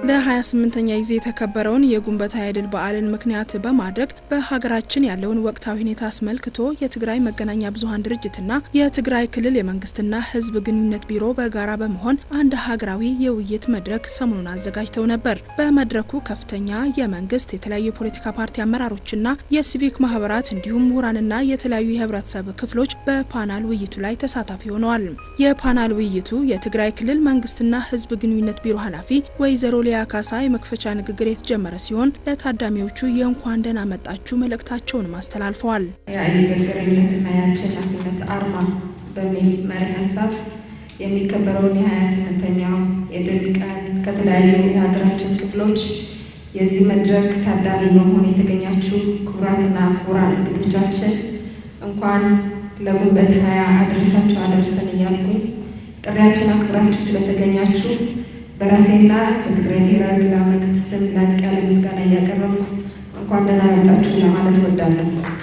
ለ28ኛ ጊዜ የተከበረውን የግንቦት ሃያ ድል በዓልን ምክንያት በማድረግ በሀገራችን ያለውን ወቅታዊ ሁኔታ አስመልክቶ የትግራይ መገናኛ ብዙኃን ድርጅትና የትግራይ ክልል የመንግስትና ሕዝብ ግንኙነት ቢሮ በጋራ በመሆን አንድ ሀገራዊ የውይይት መድረክ ሰሞኑን አዘጋጅተው ነበር። በመድረኩ ከፍተኛ የመንግስት የተለያዩ የፖለቲካ ፓርቲ አመራሮችና የሲቪክ ማህበራት እንዲሁም ምሁራንና የተለያዩ የህብረተሰብ ክፍሎች በፓናል ውይይቱ ላይ ተሳታፊ ሆነዋል። የፓናል ውይይቱ የትግራይ ክልል መንግስትና ሕዝብ ግንኙነት ቢሮ ኃላፊ ወይዘሮ ሊያ ካሳ የመክፈቻ ንግግር የተጀመረ ሲሆን ለታዳሚዎቹ የእንኳን ደህና መጣችሁ መልእክታቸውንም አስተላልፈዋል። የአይበገሬነትና የአሸናፊነት አርማ በሚል መሪ ሀሳብ የሚከበረውን የሀያ ስምንተኛው የድል ቀን ከተለያዩ የሀገራችን ክፍሎች የዚህ መድረክ ታዳሚ በመሆን የተገኛችሁ ክቡራትና ክቡራን እንግዶቻችን እንኳን ለግንቦት ሃያ አደረሳችሁ አደረሰን እያልኩኝ ጥሪያችን አክብራችሁ ስለተገኛችሁ በራሴና በትግራይ ብሔራዊ ክልላዊ መንግስት ስም ላቅ ያለ ምስጋና እያቀረብኩ እንኳን ደህና መጣችሁ ለማለት እወዳለሁ።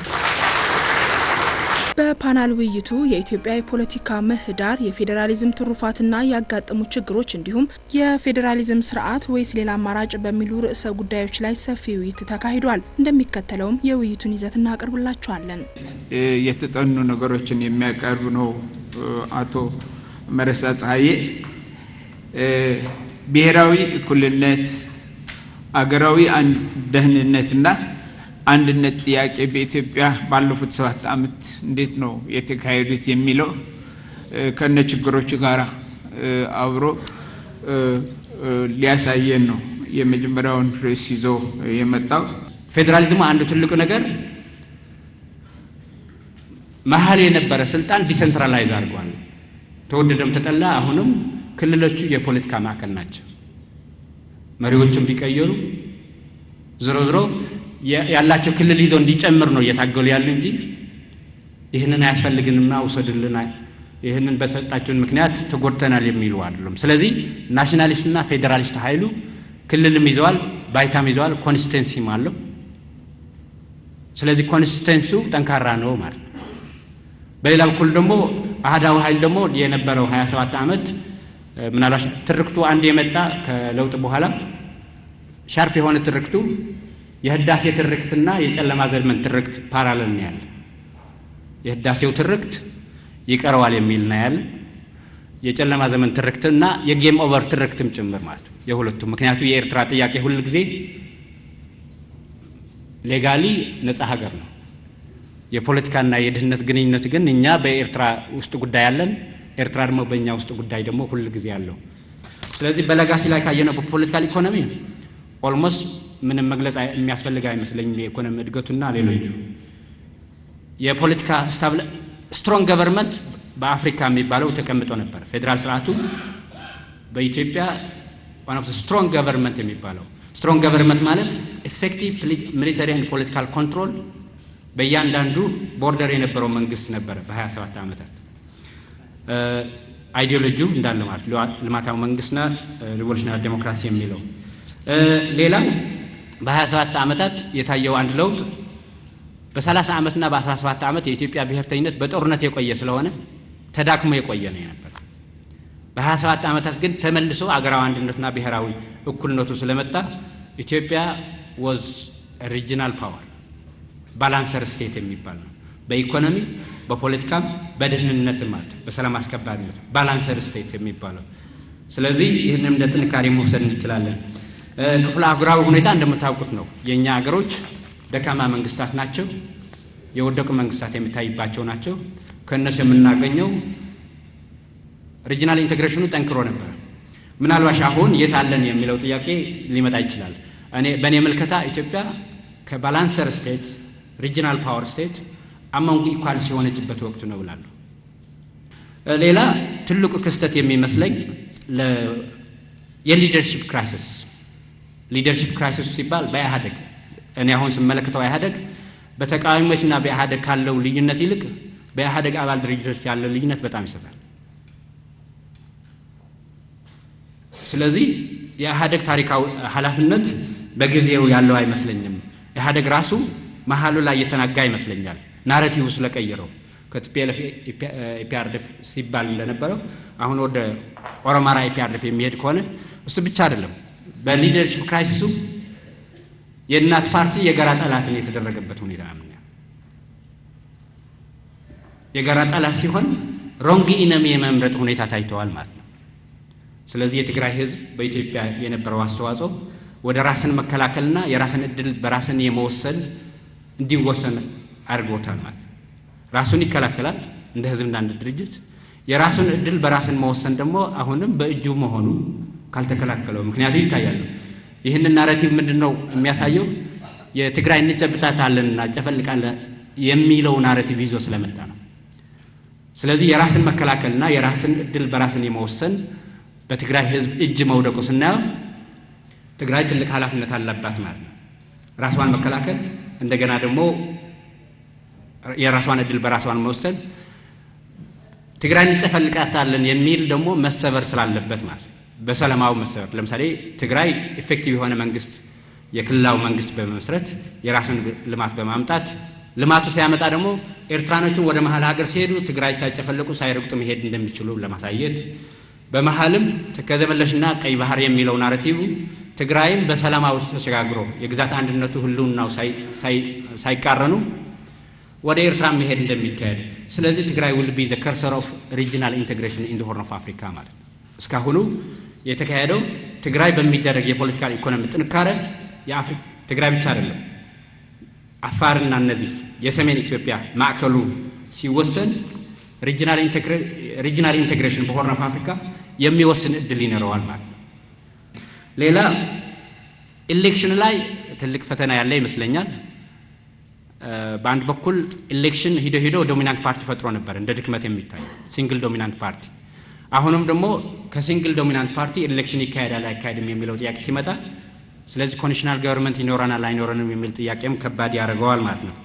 በፓናል ውይይቱ የኢትዮጵያ የፖለቲካ ምህዳር፣ የፌዴራሊዝም ትሩፋትና ያጋጠሙ ችግሮች እንዲሁም የፌዴራሊዝም ስርዓት ወይስ ሌላ አማራጭ በሚሉ ርዕሰ ጉዳዮች ላይ ሰፊ ውይይት ተካሂዷል። እንደሚከተለውም የውይይቱን ይዘት እናቀርብላችኋለን። የተጠኑ ነገሮችን የሚያቀርብ ነው አቶ መረሳ ፀሐዬ። ብሔራዊ እኩልነት፣ አገራዊ ደህንነትና አንድነት ጥያቄ በኢትዮጵያ ባለፉት ሰባት ዓመት እንዴት ነው የተካሄዱት የሚለው ከነ ችግሮቹ ጋር አብሮ ሊያሳየን ነው የመጀመሪያውን ርዕስ ይዞ የመጣው። ፌዴራሊዝሙ አንዱ ትልቁ ነገር መሀል የነበረ ስልጣን ዲሰንትራላይዝ አድርጓል። ተወደደም ተጠላ፣ አሁንም ክልሎቹ የፖለቲካ ማዕከል ናቸው። መሪዎቹም ቢቀየሩ ዝሮ ዝሮ ያላቸው ክልል ይዘው እንዲጨምር ነው እየታገሉ ያሉ እንጂ ይህንን አያስፈልግንና ውሰድልና ይህንን በሰጣቸውን ምክንያት ተጎድተናል የሚሉ አይደሉም። ስለዚህ ናሽናሊስትና ፌዴራሊስት ኃይሉ ክልልም ይዘዋል፣ ባይታም ይዘዋል፣ ኮንስቲቴንሲም አለው። ስለዚህ ኮንስቲቴንሲው ጠንካራ ነው ማለት ነው። በሌላ በኩል ደግሞ አህዳዊ ኃይል ደግሞ የነበረው 27 ዓመት ምናልባት ትርክቱ አንድ የመጣ ከለውጥ በኋላ ሻርፕ የሆነ ትርክቱ የህዳሴ ትርክትና የጨለማ ዘመን ትርክት ፓራለል ነው ያለ። የህዳሴው ትርክት ይቀረዋል የሚል ነው ያለ። የጨለማ ዘመን ትርክትና የጌም ኦቨር ትርክትም ጭምር ማለት ነው የሁለቱም። ምክንያቱ የኤርትራ ጥያቄ ሁል ጊዜ ሌጋሊ ነጻ ሀገር ነው። የፖለቲካና የድህነት ግንኙነት ግን እኛ በኤርትራ ውስጥ ጉዳይ አለን፣ ኤርትራ ደግሞ በእኛ ውስጥ ጉዳይ ደግሞ ሁል ጊዜ አለው። ስለዚህ በለጋሲ ላይ ካየነው በፖለቲካል ኢኮኖሚ ኦልሞስት ምንም መግለጽ የሚያስፈልግ አይመስለኝም። የኢኮኖሚ እድገቱና ሌሎቹ የፖለቲካ ስትሮንግ ገቨርንመንት በአፍሪካ የሚባለው ተቀምጦ ነበር። ፌዴራል ስርዓቱ በኢትዮጵያ ዋን ኦፍ ስትሮንግ ገቨርንመንት የሚባለው ስትሮንግ ገቨርንመንት ማለት ኤፌክቲቭ ሚሊተሪ ኤንድ ፖለቲካል ኮንትሮል በእያንዳንዱ ቦርደር የነበረው መንግስት ነበረ በ27 ዓመታት አይዲዮሎጂው እንዳለ ማለት ልማታዊ መንግስትና ሪቮሉሽናሪ ዴሞክራሲ የሚለው ሌላው በ27 ዓመታት የታየው አንድ ለውጥ በ30 ዓመትና በ17 ዓመት የኢትዮጵያ ብሔርተኝነት በጦርነት የቆየ ስለሆነ ተዳክሞ የቆየ ነው የነበር። በ27 ዓመታት ግን ተመልሶ አገራዊ አንድነትና ብሔራዊ እኩልነቱ ስለመጣ ኢትዮጵያ ወዝ ሪጂናል ፓወር ባላንሰር ስቴት የሚባል ነው። በኢኮኖሚ በፖለቲካም በደህንነትም ማለት በሰላም አስከባሪነት ባላንሰር ስቴት የሚባለው። ስለዚህ ይህንም እንደ ጥንካሬ መውሰድ እንችላለን። ክፍለ አህጉራዊ ሁኔታ እንደምታውቁት ነው። የእኛ ሀገሮች ደካማ መንግስታት ናቸው፣ የወደቁ መንግስታት የሚታይባቸው ናቸው። ከእነሱ የምናገኘው ሪጂናል ኢንቴግሬሽኑ ጠንክሮ ነበር። ምናልባሽ አሁን የት አለን የሚለው ጥያቄ ሊመጣ ይችላል። እኔ በእኔ ምልከታ ኢትዮጵያ ከባላንሰር ስቴት ሪጂናል ፓወር ስቴት አማንጉ ኢኳልስ የሆነችበት ወቅቱ ነው ብላለሁ። ሌላ ትልቁ ክስተት የሚመስለኝ የሊደርሺፕ ክራይሲስ ሊደርሺፕ ክራይሲስ ሲባል በኢህአደግ እኔ አሁን ስመለከተው ኢህአደግ በተቃዋሚዎችና በኢህአደግ ካለው ልዩነት ይልቅ በኢህአደግ አባል ድርጅቶች ያለው ልዩነት በጣም ይሰፋል። ስለዚህ የኢህአደግ ታሪካዊ ኃላፊነት በጊዜው ያለው አይመስለኝም። ኢህአደግ ራሱ መሀሉ ላይ እየተናጋ ይመስለኛል። ናረቲቭ ስለቀየረው ከቲፒኤልኤፍ ኢፒአርዴፍ ሲባል እንደነበረው አሁን ወደ ኦሮማራ ኢፒአርዴፍ የሚሄድ ከሆነ እሱ ብቻ አይደለም በሊደርሽፕ ክራይሲሱ የእናት ፓርቲ የጋራ ጠላትን የተደረገበት ሁኔታ ነው። የጋራ ጠላት ሲሆን ሮንግ ኢነሚ የመምረጥ ሁኔታ ታይተዋል ማለት ነው። ስለዚህ የትግራይ ህዝብ በኢትዮጵያ የነበረው አስተዋጽኦ ወደ ራስን መከላከልና የራስን እድል በራስን የመወሰን እንዲወሰን አድርጎታል ማለት ነው። ራሱን ይከላከላል እንደ ህዝብና እንደ ድርጅት። የራሱን እድል በራስን መወሰን ደግሞ አሁንም በእጁ መሆኑ ካልተከላከለው ምክንያቱ ይታያሉ። ይህንን ናሬቲቭ ምንድን ነው የሚያሳየው? የትግራይ እንጨብጣታለን እናጨፈልቃለን የሚለው ናሬቲቭ ይዞ ስለመጣ ነው። ስለዚህ የራስን መከላከልና የራስን እድል በራስን የመወሰን በትግራይ ህዝብ እጅ መውደቁ ስናየው ትግራይ ትልቅ ኃላፊነት አለባት ማለት ነው። ራሷን መከላከል እንደገና ደግሞ የራሷን እድል በራሷን መወሰን ትግራይ እንጨፈልቃታለን የሚል ደግሞ መሰበር ስላለበት ማለት ነው። በሰላማዊ መሰበር ለምሳሌ ትግራይ ኢፌክቲቭ የሆነ መንግስት የክልላዊ መንግስት በመመስረት የራስን ልማት በማምጣት ልማቱ ሲያመጣ ደግሞ ኤርትራኖችን ወደ መሀል ሀገር ሲሄዱ ትግራይ ሳይጨፈለቁ ሳይረግጡ መሄድ እንደሚችሉ ለማሳየት በመሀልም ተከዘመለሽና ቀይ ባህር የሚለው ናረቲቭ ትግራይም በሰላማዊ ተሸጋግሮ የግዛት አንድነቱ ህልውናው ሳይቃረኑ ወደ ኤርትራ መሄድ እንደሚካሄድ ስለዚህ ትግራይ ውል ቢ ዘ ከርሰር ኦፍ ሪጂናል ኢንቴግሬሽን ኢን ሆርን ኦፍ አፍሪካ ማለት ነው። እስካሁኑ የተካሄደው ትግራይ በሚደረግ የፖለቲካል ኢኮኖሚ ጥንካሬ ትግራይ ብቻ አይደለም፣ አፋርና እነዚህ የሰሜን ኢትዮጵያ ማዕከሉ ሲወሰን ሪጂናል ኢንቴግሬሽን በሆርን ኦፍ አፍሪካ የሚወስን እድል ይኖረዋል ማለት ነው። ሌላ ኢሌክሽን ላይ ትልቅ ፈተና ያለ ይመስለኛል። በአንድ በኩል ኢሌክሽን ሂዶ ሂዶ ዶሚናንት ፓርቲ ፈጥሮ ነበር እንደ ድክመት የሚታይ ሲንግል ዶሚናንት ፓርቲ። አሁንም ደግሞ ከሲንግል ዶሚናንት ፓርቲ ኢሌክሽን ይካሄዳል አይካሄድም የሚለው ጥያቄ ሲመጣ፣ ስለዚህ ኮንዲሽናል ገቨርንመንት ይኖረናል አይኖረንም የሚል ጥያቄም ከባድ ያደርገዋል ማለት ነው።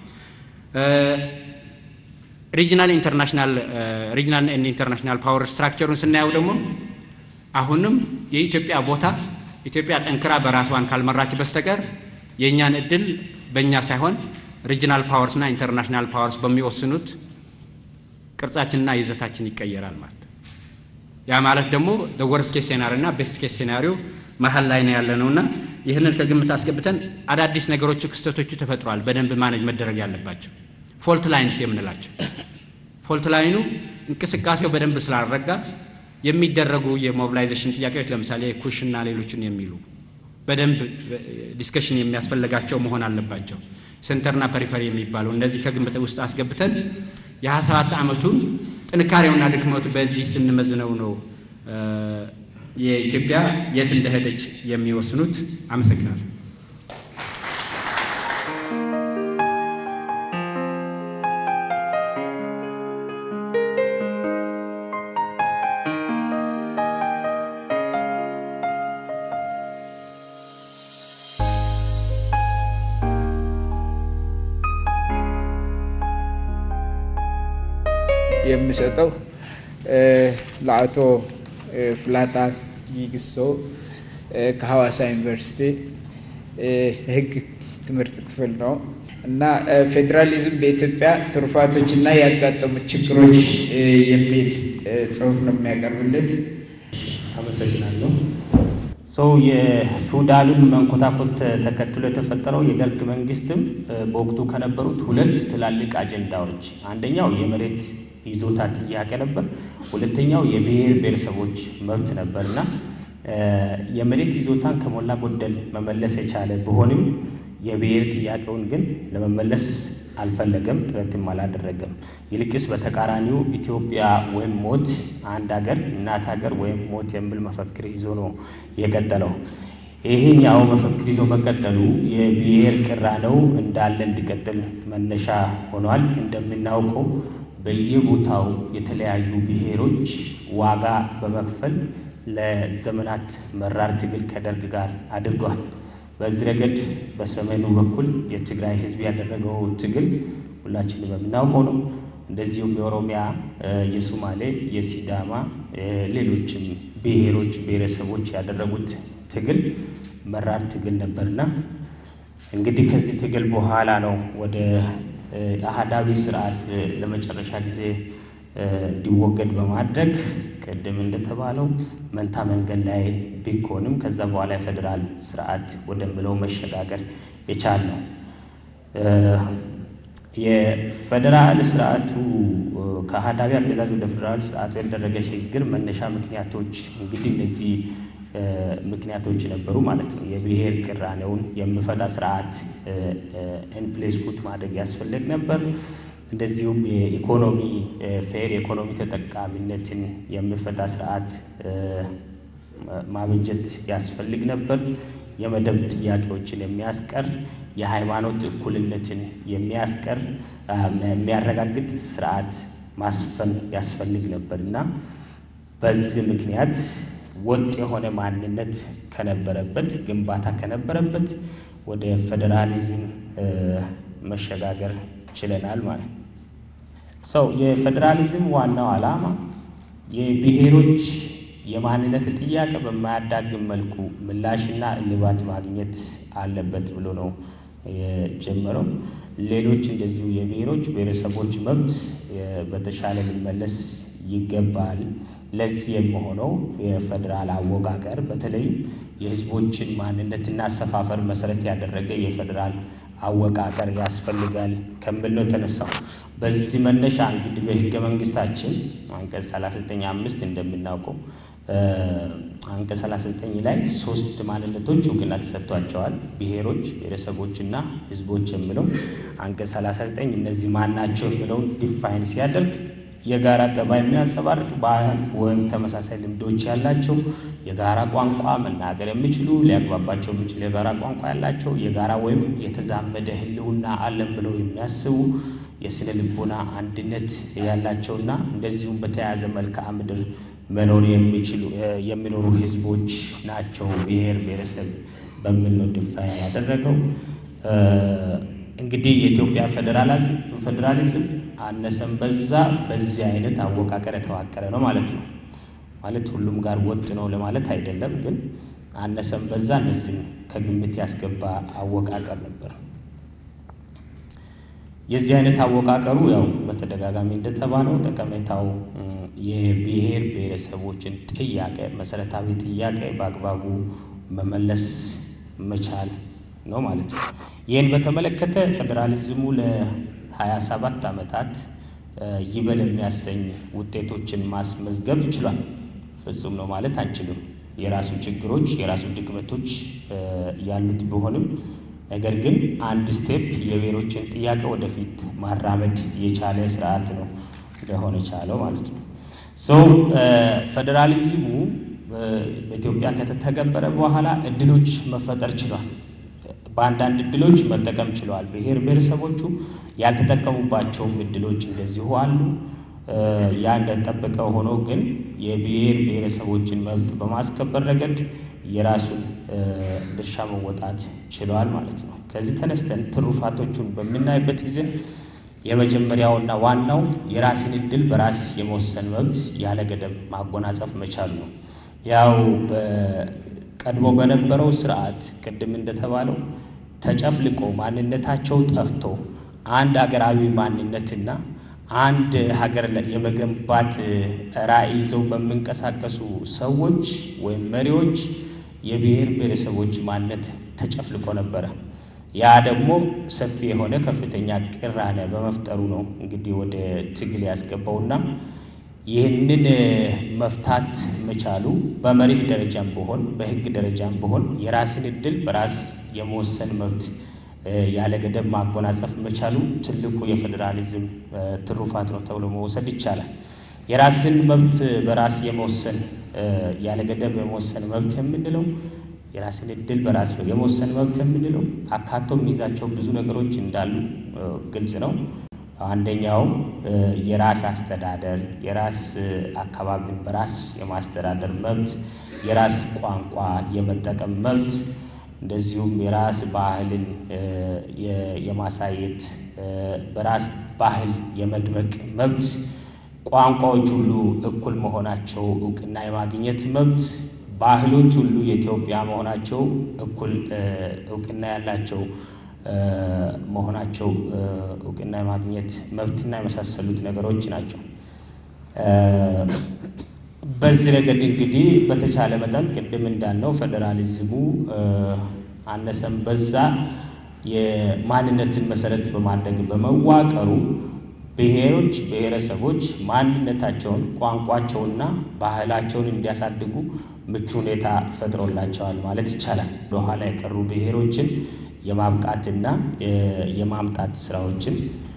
ሪጂናል ኢንተርናሽናል ሪጂናል ኢንተርናሽናል ፓወር ስትራክቸሩን ስናየው ደግሞ አሁንም የኢትዮጵያ ቦታ ኢትዮጵያ ጠንክራ በራስዋን ካልመራች በስተቀር የእኛን እድል በእኛ ሳይሆን ሪጂናል ፓወርስ እና ኢንተርናሽናል ፓወርስ በሚወስኑት ቅርጻችንና ይዘታችን ይቀየራል ማለት ነው። ያ ማለት ደግሞ ወርስ ኬስ ሴናሪዮ እና ቤስት ኬስ ሴናሪዮ መሀል ላይ ነው ያለ ነውና ይህንን ከግምት አስገብተን አዳዲስ ነገሮቹ ክስተቶቹ ተፈጥረዋል። በደንብ ማኔጅ መደረግ ያለባቸው ፎልት ላይንስ የምንላቸው ፎልት ላይኑ እንቅስቃሴው በደንብ ስላልረጋ የሚደረጉ የሞቢላይዜሽን ጥያቄዎች ለምሳሌ ኩሽና ሌሎችን የሚሉ በደንብ ዲስከሽን የሚያስፈልጋቸው መሆን አለባቸው። ሴንተርና ፐሪፈሪ የሚባለው እነዚህ ከግምት ውስጥ አስገብተን የሀያ ሰባት ዓመቱን ጥንካሬውና ድክመቱ በዚህ ስንመዝነው ነው የኢትዮጵያ የት እንደሄደች የሚወስኑት። አመሰግናለሁ። የሚሰጠው ለአቶ ፍላታ ጊግሶ ከሐዋሳ ዩኒቨርሲቲ ሕግ ትምህርት ክፍል ነው እና ፌዴራሊዝም በኢትዮጵያ ትሩፋቶች እና ያጋጠሙት ችግሮች የሚል ጽሑፍ ነው የሚያቀርብልን። አመሰግናለሁ። ሰው የፊውዳሉን መንኮታኮት ተከትሎ የተፈጠረው የደርግ መንግስትም በወቅቱ ከነበሩት ሁለት ትላልቅ አጀንዳዎች አንደኛው የመሬት ይዞታ ጥያቄ ነበር። ሁለተኛው የብሔር ብሔረሰቦች መብት ነበር እና የመሬት ይዞታን ከሞላ ጎደል መመለስ የቻለ ቢሆንም የብሔር ጥያቄውን ግን ለመመለስ አልፈለገም፣ ጥረትም አላደረገም። ይልቅስ በተቃራኒው ኢትዮጵያ ወይም ሞት፣ አንድ ሀገር እናት ሀገር ወይም ሞት የሚል መፈክር ይዞ ነው የቀጠለው። ይህን ያው መፈክር ይዞ መቀጠሉ የብሔር ቅራኔው እንዳለ እንዲቀጥል መነሻ ሆኗል። እንደምናውቀው በየቦታው የተለያዩ ብሔሮች ዋጋ በመክፈል ለዘመናት መራር ትግል ከደርግ ጋር አድርጓል። በዚህ ረገድ በሰሜኑ በኩል የትግራይ ሕዝብ ያደረገው ትግል ሁላችንም የምናውቀው ነው። እንደዚሁም የኦሮሚያ፣ የሶማሌ፣ የሲዳማ ሌሎችም ብሔሮች ብሔረሰቦች ያደረጉት ትግል መራር ትግል ነበርና እንግዲህ ከዚህ ትግል በኋላ ነው ወደ አህዳዊ ስርዓት ለመጨረሻ ጊዜ እንዲወገድ በማድረግ ቅድም እንደተባለው መንታ መንገድ ላይ ቢኮንም ከዛ በኋላ የፌዴራል ስርዓት ወደምለው መሸጋገር የቻልነው የፌዴራል ስርዓቱ ከአህዳዊ አገዛዝ ወደ ፌዴራል ስርዓቱ ያደረገ ሽግግር መነሻ ምክንያቶች እንግዲህ እነዚህ ምክንያቶች ነበሩ ማለት ነው። የብሔር ቅራኔውን የሚፈታ ስርዓት ኢንፕሌስ ፑት ማድረግ ያስፈልግ ነበር። እንደዚሁም የኢኮኖሚ ፌር የኢኮኖሚ ተጠቃሚነትን የሚፈታ ስርዓት ማበጀት ያስፈልግ ነበር። የመደብ ጥያቄዎችን የሚያስቀር የሃይማኖት እኩልነትን የሚያስቀር የሚያረጋግጥ ስርዓት ማስፈን ያስፈልግ ነበር እና በዚህ ምክንያት ወጥ የሆነ ማንነት ከነበረበት ግንባታ ከነበረበት ወደ ፌዴራሊዝም መሸጋገር ችለናል ማለት ነው። ሰው የፌዴራሊዝም ዋናው ዓላማ የብሔሮች የማንነት ጥያቄ በማያዳግም መልኩ ምላሽና እልባት ማግኘት አለበት ብሎ ነው የጀመረው። ሌሎች እንደዚሁ የብሔሮች ብሔረሰቦች መብት በተሻለ ሊመለስ ይገባል። ለዚህ የሚሆነው የፌዴራል አወቃቀር በተለይም የሕዝቦችን ማንነትና አሰፋፈር መሰረት ያደረገ የፌዴራል አወቃቀር ያስፈልጋል ከሚል ነው የተነሳው። በዚህ መነሻ እንግዲህ በሕገ መንግስታችን አንቀጽ 39 አምስት እንደምናውቀው አንቀጽ 39 ላይ ሶስት ማንነቶች እውቅና ተሰጥቷቸዋል። ብሔሮች፣ ብሔረሰቦችና ህዝቦች የሚለው አንቀጽ 39 እነዚህ ማናቸው የሚለውን ዲፋይን ሲያደርግ የጋራ ጠባይ የሚያንጸባርቅ ባህል ወይም ተመሳሳይ ልምዶች ያላቸው የጋራ ቋንቋ መናገር የሚችሉ ሊያግባባቸው የሚችል የጋራ ቋንቋ ያላቸው የጋራ ወይም የተዛመደ ህልውና አለን ብለው የሚያስቡ የስነ ልቦና አንድነት ያላቸውና እንደዚሁም በተያያዘ መልክዓ ምድር መኖር የሚችሉ የሚኖሩ ህዝቦች ናቸው ብሔር ብሔረሰብ በሚል ነው ዲፋይን ያደረገው። እንግዲህ የኢትዮጵያ ፌዴራሊዝም አነሰም በዛ በዚህ አይነት አወቃቀር የተዋቀረ ነው ማለት ነው። ማለት ሁሉም ጋር ወጥ ነው ለማለት አይደለም፣ ግን አነሰም በዛ እነዚህን ከግምት ያስገባ አወቃቀር ነበር። የዚህ አይነት አወቃቀሩ ያው በተደጋጋሚ እንደተባለው ጠቀሜታው የብሔር ብሔረሰቦችን ጥያቄ መሰረታዊ ጥያቄ በአግባቡ መመለስ መቻል ነው ማለት ነው። ይህን በተመለከተ ፌዴራሊዝሙ ለሀያ ሰባት ዓመታት ይበል የሚያሰኝ ውጤቶችን ማስመዝገብ ችሏል። ፍጹም ነው ማለት አንችልም። የራሱ ችግሮች፣ የራሱ ድክመቶች ያሉት ቢሆንም ነገር ግን አንድ ስቴፕ የብሔሮችን ጥያቄ ወደፊት ማራመድ የቻለ ስርዓት ነው ሊሆን የቻለው ማለት ነው። ሰው ፌዴራሊዝሙ በኢትዮጵያ ከተተገበረ በኋላ እድሎች መፈጠር ችሏል። በአንዳንድ እድሎች መጠቀም ችለዋል። ብሔር ብሔረሰቦቹ ያልተጠቀሙባቸውም እድሎች እንደዚሁ አሉ። ያ እንደጠበቀ ሆኖ ግን የብሔር ብሔረሰቦችን መብት በማስከበር ረገድ የራሱን ድርሻ መወጣት ችለዋል ማለት ነው። ከዚህ ተነስተን ትሩፋቶቹን በምናይበት ጊዜ የመጀመሪያውና ዋናው የራስን እድል በራስ የመወሰን መብት ያለ ገደብ ማጎናጸፍ መቻል ነው። ያው ቀድሞ በነበረው ስርዓት ቅድም እንደተባለው ተጨፍልቆ ማንነታቸው ጠፍቶ አንድ ሀገራዊ ማንነትና አንድ ሀገር የመገንባት ራዕይ ይዘው በሚንቀሳቀሱ ሰዎች ወይም መሪዎች የብሔር ብሔረሰቦች ማንነት ተጨፍልቆ ነበረ። ያ ደግሞ ሰፊ የሆነ ከፍተኛ ቅራኔ በመፍጠሩ ነው እንግዲህ ወደ ትግል ያስገባውና ይህንን መፍታት መቻሉ በመሪህ ደረጃም ቢሆን በሕግ ደረጃም ቢሆን የራስን እድል በራስ የመወሰን መብት ያለ ገደብ ማጎናጸፍ መቻሉ ትልቁ የፌዴራሊዝም ትሩፋት ነው ተብሎ መውሰድ ይቻላል። የራስን መብት በራስ የመወሰን ያለ ገደብ የመወሰን መብት የምንለው የራስን እድል በራስ የመወሰን መብት የምንለው አካቶ የሚይዛቸው ብዙ ነገሮች እንዳሉ ግልጽ ነው። አንደኛው የራስ አስተዳደር፣ የራስ አካባቢን በራስ የማስተዳደር መብት፣ የራስ ቋንቋ የመጠቀም መብት፣ እንደዚሁም የራስ ባህልን የማሳየት በራስ ባህል የመድመቅ መብት፣ ቋንቋዎች ሁሉ እኩል መሆናቸው እውቅና የማግኘት መብት፣ ባህሎች ሁሉ የኢትዮጵያ መሆናቸው እኩል እውቅና ያላቸው መሆናቸው እውቅና የማግኘት መብትና የመሳሰሉት ነገሮች ናቸው። በዚህ ረገድ እንግዲህ በተቻለ መጠን ቅድም እንዳልነው ፌዴራሊዝሙ አነሰም በዛ የማንነትን መሰረት በማድረግ በመዋቀሩ ብሔሮች፣ ብሔረሰቦች ማንነታቸውን፣ ቋንቋቸውና ባህላቸውን እንዲያሳድጉ ምቹ ሁኔታ ፈጥሮላቸዋል ማለት ይቻላል። ወደኋላ የቀሩ ብሔሮችን የማብቃትና የማምጣት ስራዎችን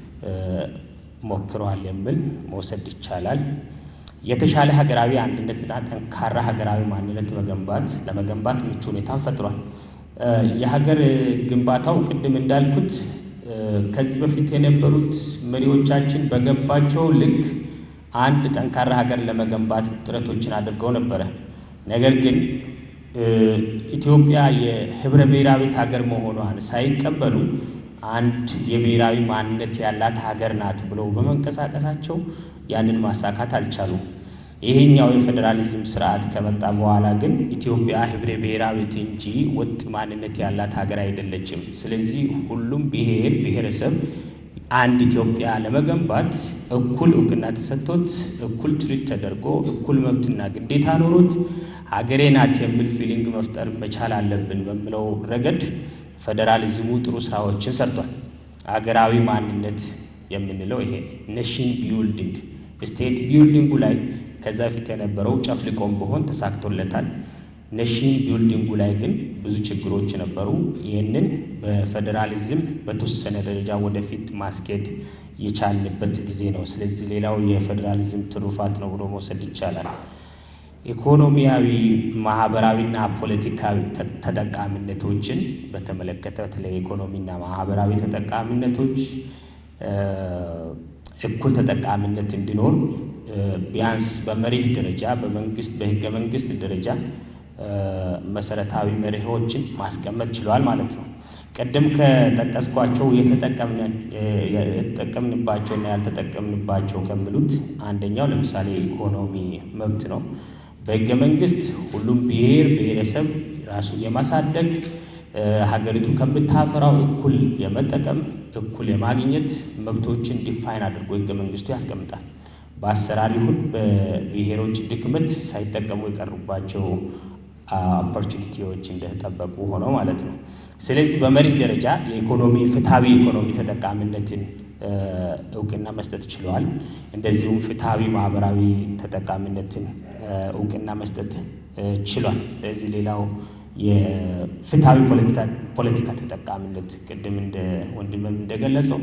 ሞክረዋል የሚል መውሰድ ይቻላል። የተሻለ ሀገራዊ አንድነትና ጠንካራ ሀገራዊ ማንነት መገንባት ለመገንባት ምቹ ሁኔታን ፈጥሯል። የሀገር ግንባታው ቅድም እንዳልኩት ከዚህ በፊት የነበሩት መሪዎቻችን በገባቸው ልክ አንድ ጠንካራ ሀገር ለመገንባት ጥረቶችን አድርገው ነበረ። ነገር ግን ኢትዮጵያ የህብረ ብሔራዊት ሀገር መሆኗን ሳይቀበሉ አንድ የብሔራዊ ማንነት ያላት ሀገር ናት ብለው በመንቀሳቀሳቸው ያንን ማሳካት አልቻሉም። ይሄኛው የፌዴራሊዝም ስርዓት ከመጣ በኋላ ግን ኢትዮጵያ ህብረ ብሔራዊት እንጂ ወጥ ማንነት ያላት ሀገር አይደለችም። ስለዚህ ሁሉም ብሔር ብሔረሰብ አንድ ኢትዮጵያ ለመገንባት እኩል እውቅና ተሰጥቶት እኩል ትሪት ተደርጎ እኩል መብትና ግዴታ ኖሮት ሀገሬ ናት የሚል ፊሊንግ መፍጠር መቻል አለብን በሚለው ረገድ ፌዴራሊዝሙ ጥሩ ስራዎችን ሰርቷል። ሀገራዊ ማንነት የምንለው ይሄ ኔሽን ቢውልዲንግ ስቴት ቢውልዲንጉ ላይ ከዛ በፊት የነበረው ጨፍልቆም ቢሆን ተሳክቶለታል። ኔሽን ቢውልዲንጉ ላይ ግን ብዙ ችግሮች ነበሩ። ይህንን በፌዴራሊዝም በተወሰነ ደረጃ ወደፊት ማስኬድ የቻልንበት ጊዜ ነው። ስለዚህ ሌላው የፌዴራሊዝም ትሩፋት ነው ብሎ መውሰድ ይቻላል። ኢኮኖሚያዊ፣ ማህበራዊና ፖለቲካዊ ተጠቃሚነቶችን በተመለከተ በተለይ ኢኮኖሚና ማህበራዊ ተጠቃሚነቶች እኩል ተጠቃሚነት እንዲኖር ቢያንስ በመሪህ ደረጃ በመንግስት በህገ መንግስት ደረጃ መሰረታዊ መርሆችን ማስቀመጥ ችሏል ማለት ነው። ቅድም ከጠቀስኳቸው የተጠቀምንባቸውና ያልተጠቀምንባቸው ከሚሉት አንደኛው ለምሳሌ ኢኮኖሚ መብት ነው። በህገ መንግስት ሁሉም ብሔር ብሔረሰብ ራሱን የማሳደግ ሀገሪቱ ከምታፈራው እኩል የመጠቀም እኩል የማግኘት መብቶችን ዲፋይን አድርጎ ህገ መንግስቱ ያስቀምጣል። በአሰራር ይሁን በብሔሮች ድክመት ሳይጠቀሙ የቀሩባቸው ኦፖርቹኒቲዎች እንደተጠበቁ ሆነው ማለት ነው። ስለዚህ በመሪህ ደረጃ የኢኮኖሚ ፍትሐዊ ኢኮኖሚ ተጠቃሚነትን እውቅና መስጠት ችለዋል። እንደዚሁም ፍትሐዊ ማህበራዊ ተጠቃሚነትን እውቅና መስጠት ችሏል። ስለዚህ ሌላው የፍትሐዊ ፖለቲካ ተጠቃሚነት ቅድም እንደ ወንድምም እንደገለጸው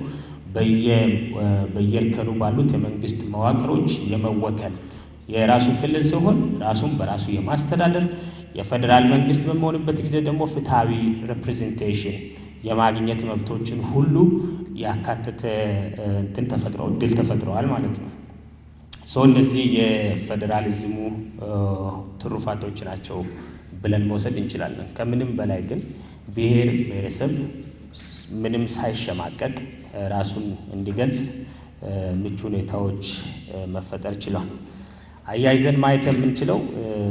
በየእርከኑ ባሉት የመንግስት መዋቅሮች የመወከል የራሱ ክልል ሲሆን ራሱን በራሱ የማስተዳደር የፌዴራል መንግስት በመሆንበት ጊዜ ደግሞ ፍትሐዊ ሪፕሬዘንቴሽን የማግኘት መብቶችን ሁሉ ያካተተ እንትን ተፈጥሮ እድል ተፈጥረዋል ማለት ነው። ሰው እነዚህ የፌዴራሊዝሙ ትሩፋቶች ናቸው ብለን መውሰድ እንችላለን። ከምንም በላይ ግን ብሔር ብሔረሰብ ምንም ሳይሸማቀቅ ራሱን እንዲገልጽ ምቹ ሁኔታዎች መፈጠር ችሏል። አያይዘን ማየት የምንችለው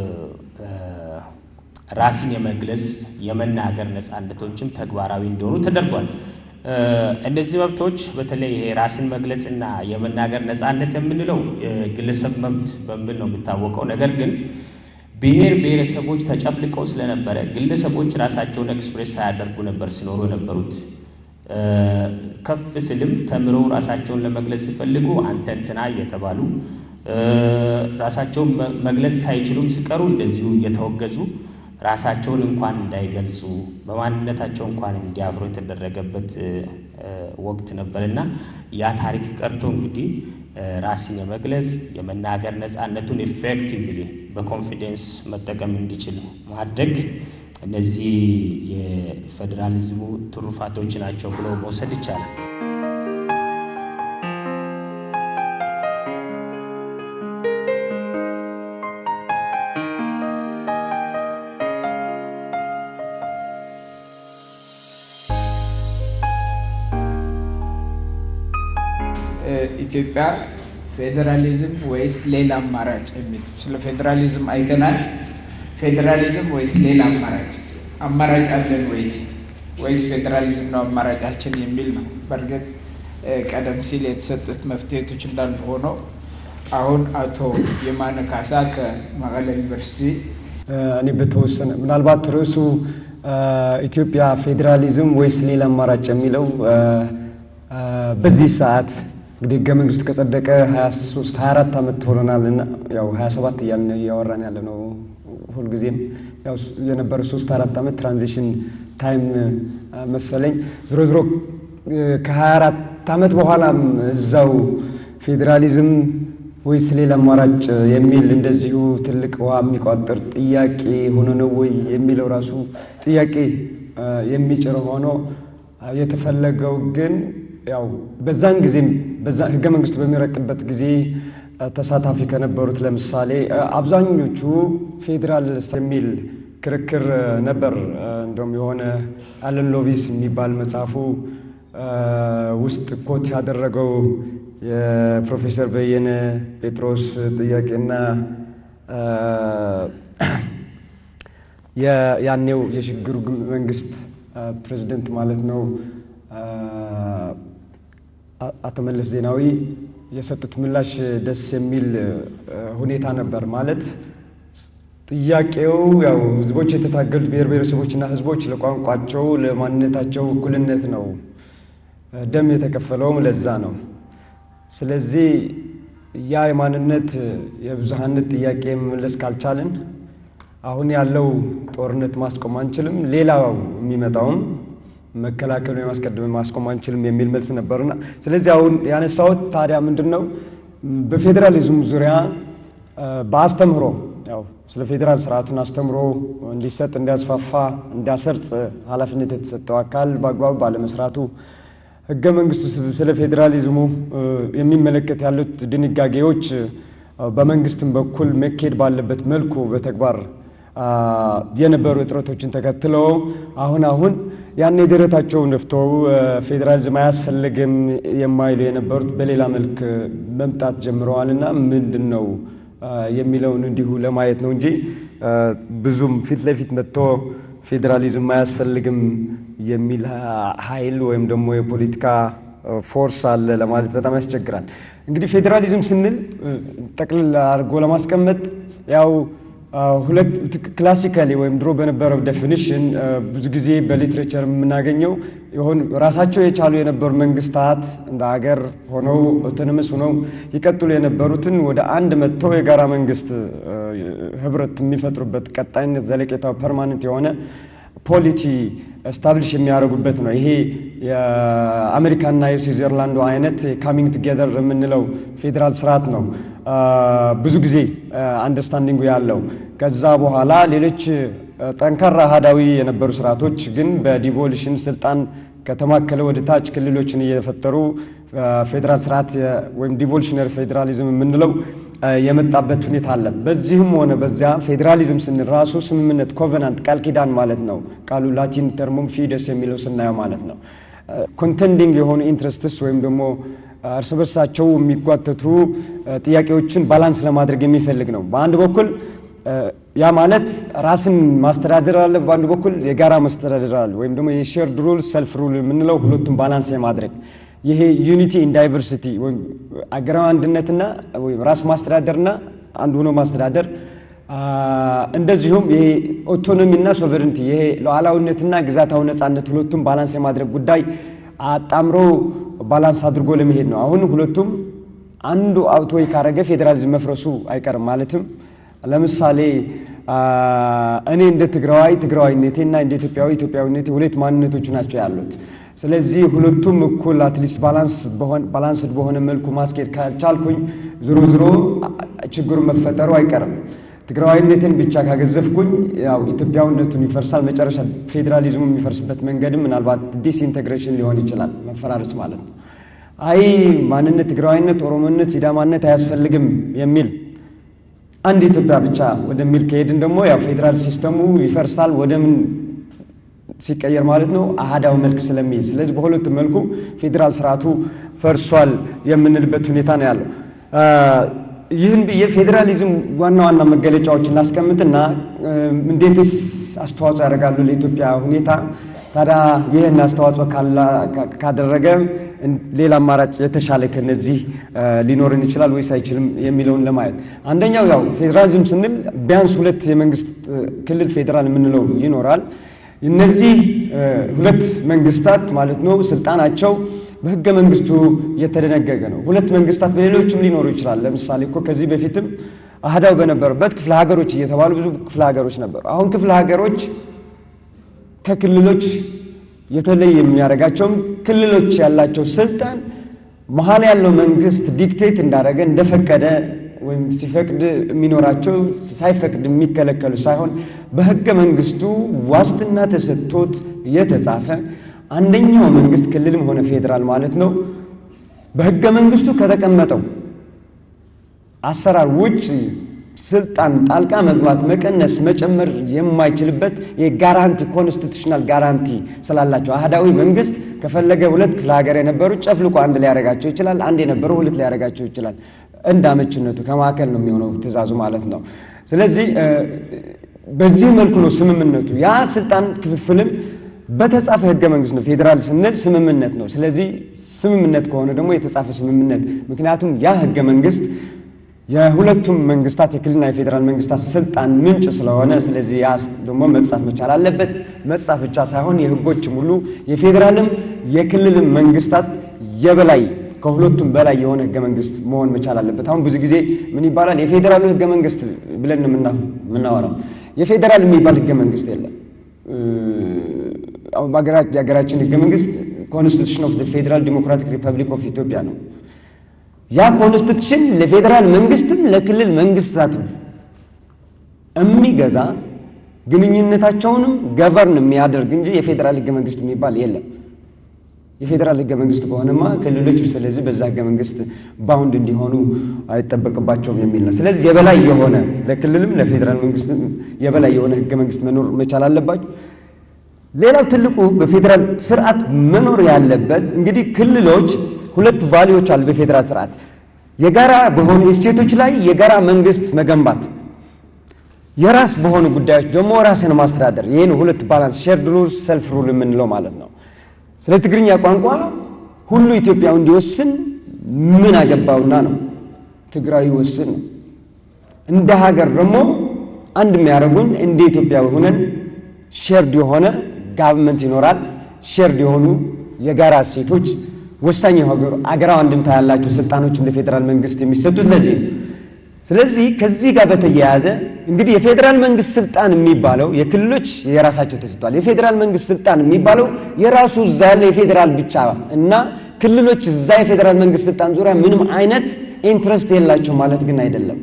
ራስን የመግለጽ የመናገር ነፃነቶችም ተግባራዊ እንዲሆኑ ተደርጓል። እነዚህ መብቶች በተለይ ይሄ ራስን መግለጽና የመናገር ነፃነት የምንለው የግለሰብ መብት በሚል ነው የሚታወቀው። ነገር ግን ብሔር ብሔረሰቦች ተጨፍልቀው ስለነበረ ግለሰቦች ራሳቸውን ኤክስፕሬስ ሳያደርጉ ነበር ሲኖሩ የነበሩት። ከፍ ስልም ተምረው ራሳቸውን ለመግለጽ ሲፈልጉ አንተ እንትና እየተባሉ ራሳቸውን መግለጽ ሳይችሉም ሲቀሩ እንደዚሁ እየተወገዙ ራሳቸውን እንኳን እንዳይገልጹ በማንነታቸው እንኳን እንዲያፍሩ የተደረገበት ወቅት ነበርና ያ ታሪክ ቀርቶ እንግዲህ ራስን የመግለጽ የመናገር ነፃነቱን ኢፌክቲቭሊ በኮንፊደንስ መጠቀም እንዲችል ማድረግ እነዚህ የፌዴራሊዝሙ ትሩፋቶች ናቸው ብሎ መውሰድ ይቻላል። ኢትዮጵያ ፌዴራሊዝም ወይስ ሌላ አማራጭ የሚል ስለ ፌዴራሊዝም አይተናል። ፌዴራሊዝም ወይስ ሌላ አማራጭ አማራጭ አለን ወይ ወይስ ፌዴራሊዝም ነው አማራጫችን የሚል ነው። በእርግጥ ቀደም ሲል የተሰጡት መፍትሄቶች እንዳሉ ሆኖ አሁን አቶ የማነ ካሳ ከመቀለ ዩኒቨርሲቲ እኔ በተወሰነ ምናልባት ርዕሱ ኢትዮጵያ ፌዴራሊዝም ወይስ ሌላ አማራጭ የሚለው በዚህ ሰዓት እንግዲህ ህገ መንግስቱ ከጸደቀ 23 24 ዓመት ሆኖናል እና ያው 27 እያልን እያወራን ያለ ነው። ሁልጊዜም ያው የነበረ 3 4 ዓመት ትራንዚሽን ታይም መሰለኝ። ዞሮ ዞሮ ከ24 ዓመት በኋላም እዛው ፌዴራሊዝም ወይስ ሌላ አማራጭ የሚል እንደዚሁ ትልቅ ውሃ የሚቋጥር ጥያቄ ሆኖ ነው ወይ የሚለው ራሱ ጥያቄ የሚጭር ሆኖ የተፈለገው ግን ያው በዛን ጊዜም በዛ ህገ መንግስቱ በሚረቅበት ጊዜ ተሳታፊ ከነበሩት ለምሳሌ አብዛኞቹ ፌዴራል የሚል ክርክር ነበር። እንደውም የሆነ አለን ሎቪስ የሚባል መጽሐፉ ውስጥ ኮት ያደረገው የፕሮፌሰር በየነ ጴጥሮስ ጥያቄና ያኔው የሽግግሩ መንግስት ፕሬዚደንት ማለት ነው አቶ መለስ ዜናዊ የሰጡት ምላሽ ደስ የሚል ሁኔታ ነበር። ማለት ጥያቄው ያው ህዝቦች የተታገሉት ብሔር ብሔረሰቦችና ህዝቦች ለቋንቋቸው፣ ለማንነታቸው እኩልነት ነው። ደም የተከፈለውም ለዛ ነው። ስለዚህ ያ የማንነት የብዙሃነት ጥያቄ መመለስ ካልቻልን አሁን ያለው ጦርነት ማስቆም አንችልም፣ ሌላው የሚመጣውም መከላከሉ የማስቀደም ማስቆም አንችልም የሚል መልስ ነበርና ስለዚህ አሁን ያነሳሁት ታዲያ ምንድን ነው በፌዴራሊዝም ዙሪያ በአስተምህሮ ያው ስለ ፌዴራል ስርዓቱን አስተምሮ እንዲሰጥ እንዲያስፋፋ እንዲያሰርጽ ኃላፊነት የተሰጠው አካል በአግባቡ ባለመስራቱ ህገ መንግስቱ ስለ ፌዴራሊዝሙ የሚመለከት ያሉት ድንጋጌዎች በመንግስትም በኩል መካሄድ ባለበት መልኩ በተግባር የነበሩ እጥረቶችን ተከትሎ አሁን አሁን ያን ደረታቸውን ነፍተው ፌዴራሊዝም አያስፈልግም የማይሉ የነበሩት በሌላ መልክ መምጣት ጀምረዋልና ምንድን ነው የሚለውን እንዲሁ ለማየት ነው እንጂ ብዙም ፊት ለፊት መጥቶ ፌዴራሊዝም አያስፈልግም የሚል ኃይል ወይም ደግሞ የፖለቲካ ፎርስ አለ ለማለት በጣም ያስቸግራል። እንግዲህ ፌዴራሊዝም ስንል ጠቅልል አድርጎ ለማስቀመጥ ያው ሁለት ክላሲካሊ ወይም ድሮ በነበረው ዴፊኒሽን ብዙ ጊዜ በሊትሬቸር የምናገኘው የሆኑ ራሳቸው የቻሉ የነበሩ መንግስታት እንደ ሀገር ሆነው ኦቶኖመስ ሆነው ይቀጥሉ የነበሩትን ወደ አንድ መጥቶ የጋራ መንግስት ህብረት የሚፈጥሩበት ቀጣይነት ዘለቄታው ፐርማነንት የሆነ ፖሊቲ ስታብሊሽ የሚያደርጉበት ነው። ይሄ የአሜሪካና የስዊዘርላንዱ አይነት ካሚንግ ቱጌዘር የምንለው ፌዴራል ስርዓት ነው። ብዙ ጊዜ አንደርስታንዲንጉ ያለው ከዛ በኋላ ሌሎች ጠንካራ አሃዳዊ የነበሩ ስርዓቶች ግን በዲቮሉሽን ስልጣን ከተማከለ ወደ ታች ክልሎችን እየፈጠሩ ፌዴራል ስርዓት ወይም ዲቮሉሽነሪ ፌዴራሊዝም የምንለው የመጣበት ሁኔታ አለ። በዚህም ሆነ በዚያ ፌዴራሊዝም ስንል ራሱ ስምምነት ኮቨናንት ቃል ኪዳን ማለት ነው። ቃሉ ላቲን ተርሙም ፊደስ የሚለው ስናየው ማለት ነው። ኮንቴንዲንግ የሆኑ ኢንትረስትስ ወይም ደግሞ እርስ በርሳቸው የሚጓተቱ ጥያቄዎችን ባላንስ ለማድረግ የሚፈልግ ነው። በአንድ በኩል ያ ማለት ራስን ማስተዳደር አለ፣ በአንድ በኩል የጋራ ማስተዳደር አለ። ወይም ደግሞ የሼርድ ሩል ሰልፍ ሩል የምንለው ሁለቱም ባላንስ የማድረግ ይሄ ዩኒቲ ኢን ዳይቨርሲቲ ወይም አገራዊ አንድነትና ወይም ራስ ማስተዳደርና አንድ ሆኖ ማስተዳደር እንደዚሁም ይሄ ኦቶኖሚና ሶቨሬንቲ ይሄ ሉዓላዊነትና ግዛታዊ ነጻነት ሁለቱም ባላንስ የማድረግ ጉዳይ አጣምሮ ባላንስ አድርጎ ለመሄድ ነው። አሁን ሁለቱም አንዱ አውቶይ ካረገ ፌዴራሊዝም መፍረሱ አይቀርም። ማለትም ለምሳሌ እኔ እንደ ትግራዋይ ትግራዋይነቴና እንደ ኢትዮጵያዊ ኢትዮጵያዊነቴ ሁለት ማንነቶች ናቸው ያሉት። ስለዚህ ሁለቱም እኩል አትሊስት ባላንስድ በሆነ መልኩ ማስኬድ ካልቻልኩኝ ዝሮ ዝሮ ችግሩ መፈጠሩ አይቀርም። ትግራዋይነትን ብቻ ካገዘፍኩኝ ያው ኢትዮጵያዊነቱን ይፈርሳል። መጨረሻ ፌዴራሊዝሙ የሚፈርስበት መንገድም ምናልባት ዲስኢንቴግሬሽን ሊሆን ይችላል፣ መፈራረስ ማለት ነው። አይ ማንነት፣ ትግራዋይነት፣ ኦሮሞነት፣ ሲዳማነት አያስፈልግም የሚል አንድ ኢትዮጵያ ብቻ ወደሚል ከሄድን ደግሞ ያው ፌዴራል ሲስተሙ ይፈርሳል። ወደምን ሲቀየር ማለት ነው አህዳዊ መልክ ስለሚይዝ፣ ስለዚህ በሁለቱም መልኩ ፌዴራል ስርዓቱ ፈርሷል የምንልበት ሁኔታ ነው ያለው። ይህን ብዬ ፌዴራሊዝም ዋና ዋና መገለጫዎች እናስቀምጥና እንዴትስ አስተዋጽኦ ያደርጋሉ ለኢትዮጵያ ሁኔታ ታዲያ ይህን አስተዋጽኦ ካደረገ ሌላ አማራጭ የተሻለ ከነዚህ ሊኖርን ይችላል ወይስ አይችልም የሚለውን ለማየት አንደኛው ያው ፌዴራሊዝም ስንል ቢያንስ ሁለት የመንግስት ክልል ፌዴራል የምንለው ይኖራል። እነዚህ ሁለት መንግስታት ማለት ነው ስልጣናቸው በህገ መንግስቱ የተደነገገ ነው። ሁለት መንግስታት በሌሎችም ሊኖሩ ይችላል። ለምሳሌ እኮ ከዚህ በፊትም አህዳው በነበረበት ክፍለ ሀገሮች እየተባሉ ብዙ ክፍለ ሀገሮች ነበሩ። አሁን ክፍለ ሀገሮች ከክልሎች የተለየ የሚያደርጋቸውም ክልሎች ያላቸው ስልጣን መሀል ያለው መንግስት ዲክቴት እንዳደረገ እንደፈቀደ ወይም ሲፈቅድ የሚኖራቸው ሳይፈቅድ የሚከለከሉ ሳይሆን በህገ መንግስቱ ዋስትና ተሰጥቶት የተጻፈ አንደኛው መንግስት ክልልም ሆነ ፌዴራል ማለት ነው በህገ መንግስቱ ከተቀመጠው አሰራር ውጭ ስልጣን ጣልቃ መግባት፣ መቀነስ፣ መጨመር የማይችልበት የጋራንቲ ኮንስቲቱሽናል ጋራንቲ ስላላቸው አህዳዊ መንግስት ከፈለገ ሁለት ክፍለ ሀገር የነበሩ ጨፍልቆ አንድ ሊያደርጋቸው ይችላል። አንድ የነበሩ ሁለት ሊያደርጋቸው ይችላል። እንደ አመችነቱ ከማዕከል ነው የሚሆነው ትእዛዙ ማለት ነው። ስለዚህ በዚህ መልኩ ነው ስምምነቱ። ያ ስልጣን ክፍፍልም በተጻፈ ህገ መንግስት ነው። ፌዴራል ስንል ስምምነት ነው። ስለዚህ ስምምነት ከሆነ ደግሞ የተጻፈ ስምምነት ምክንያቱም ያ ህገ መንግስት የሁለቱም መንግስታት የክልልና የፌዴራል መንግስታት ስልጣን ምንጭ ስለሆነ ስለዚህ ያ ደግሞ መጻፍ መቻል አለበት። መጻፍ ብቻ ሳይሆን የህጎች ሙሉ የፌዴራልም የክልልም መንግስታት የበላይ ከሁለቱም በላይ የሆነ ህገ መንግስት መሆን መቻል አለበት። አሁን ብዙ ጊዜ ምን ይባላል? የፌዴራሉ ህገ መንግስት ብለን የምናወራው የፌዴራል የሚባል ህገ መንግስት የለም። አሁን የሀገራችን ህገ መንግስት ኮንስቲቱሽን ኦፍ ፌዴራል ዲሞክራቲክ ሪፐብሊክ ኦፍ ኢትዮጵያ ነው። ያ ኮንስቲቱሽን ለፌዴራል መንግስትም ለክልል መንግስታትም የሚገዛ ግንኙነታቸውንም ገቨርን የሚያደርግ እንጂ የፌዴራል ህገ መንግስት የሚባል የለም። የፌዴራል ህገ መንግስት ከሆነማ ክልሎች ስለዚህ በዛ ህገ መንግስት ባውንድ እንዲሆኑ አይጠበቅባቸውም የሚል ነው። ስለዚህ የበላይ የሆነ ለክልልም ለፌዴራል መንግስት የበላይ የሆነ ህገ መንግስት መኖር መቻል አለባቸው። ሌላው ትልቁ በፌዴራል ስርዓት መኖር ያለበት እንግዲህ ክልሎች ሁለት ቫሊዎች አሉ በፌዴራል ስርዓት የጋራ በሆኑ እሴቶች ላይ የጋራ መንግስት መገንባት፣ የራስ በሆኑ ጉዳዮች ደግሞ ራስን ማስተዳደር። ይህን ሁለት ባላንስ ሼርድ ሩል ሰልፍ ሩል የምንለው ማለት ነው። ስለ ትግርኛ ቋንቋ ሁሉ ኢትዮጵያዊ እንዲወስን ምን አገባውና ነው? ትግራዊ ወስን ነው። እንደ ሀገር ደግሞ አንድ የሚያደርጉን እንደ ኢትዮጵያዊ ሆነን ሼርድ የሆነ ጋቨርንመንት ይኖራል። ሼርድ የሆኑ የጋራ እሴቶች ወሳኝ የሆኑ አገራዊ አንድምታ ያላቸው ስልጣኖችም ለፌዴራል መንግስት የሚሰጡት ለዚህ ነው። ስለዚህ ከዚህ ጋር በተያያዘ እንግዲህ የፌዴራል መንግስት ስልጣን የሚባለው የክልሎች የራሳቸው ተሰጥቷል። የፌዴራል መንግስት ስልጣን የሚባለው የራሱ እዛ ያለ የፌዴራል ብቻ እና ክልሎች እዛ የፌዴራል መንግስት ስልጣን ዙሪያ ምንም አይነት ኢንትረስት የላቸው ማለት ግን አይደለም።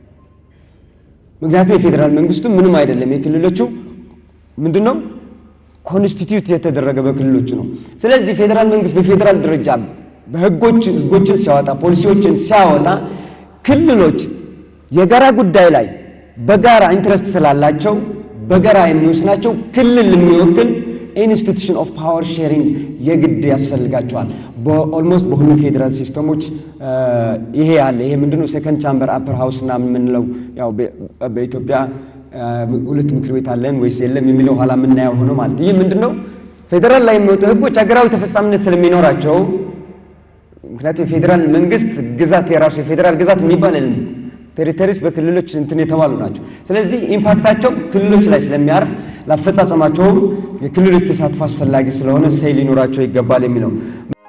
ምክንያቱም የፌዴራል መንግስቱ ምንም አይደለም። የክልሎቹ ምንድን ነው ኮንስቲትዩት የተደረገ በክልሎች ነው። ስለዚህ ፌዴራል መንግስት በፌዴራል ደረጃ በህጎች ህጎችን ሲያወጣ ፖሊሲዎችን ሲያወጣ ክልሎች የጋራ ጉዳይ ላይ በጋራ ኢንትረስት ስላላቸው በጋራ የሚወስናቸው ክልል የሚወክል ኢንስቲቱሽን ኦፍ ፓወር ሼሪንግ የግድ ያስፈልጋቸዋል። በኦልሞስት በሁሉም ፌዴራል ሲስተሞች ይሄ ያለ ይሄ ምንድነው ሴከንድ ቻምበር አፐር ሃውስ ምናምን የምንለው ያው በኢትዮጵያ ሁለት ምክር ቤት አለን ወይስ የለም የሚለው ኋላ የምናየው ሆኖ ማለት ይህ ምንድነው ፌዴራል ላይ የሚወጡ ህጎች ሀገራዊ ተፈጻሚነት ስለሚኖራቸው ምክንያቱም የፌዴራል መንግስት ግዛት የራሱ የፌዴራል ግዛት የሚባል የለም። ቴሪቶሪስ በክልሎች እንትን የተባሉ ናቸው። ስለዚህ ኢምፓክታቸው ክልሎች ላይ ስለሚያርፍ ለአፈጻጸማቸውም የክልሎች ተሳትፎ አስፈላጊ ስለሆነ ሰይ ሊኖራቸው ይገባል የሚለው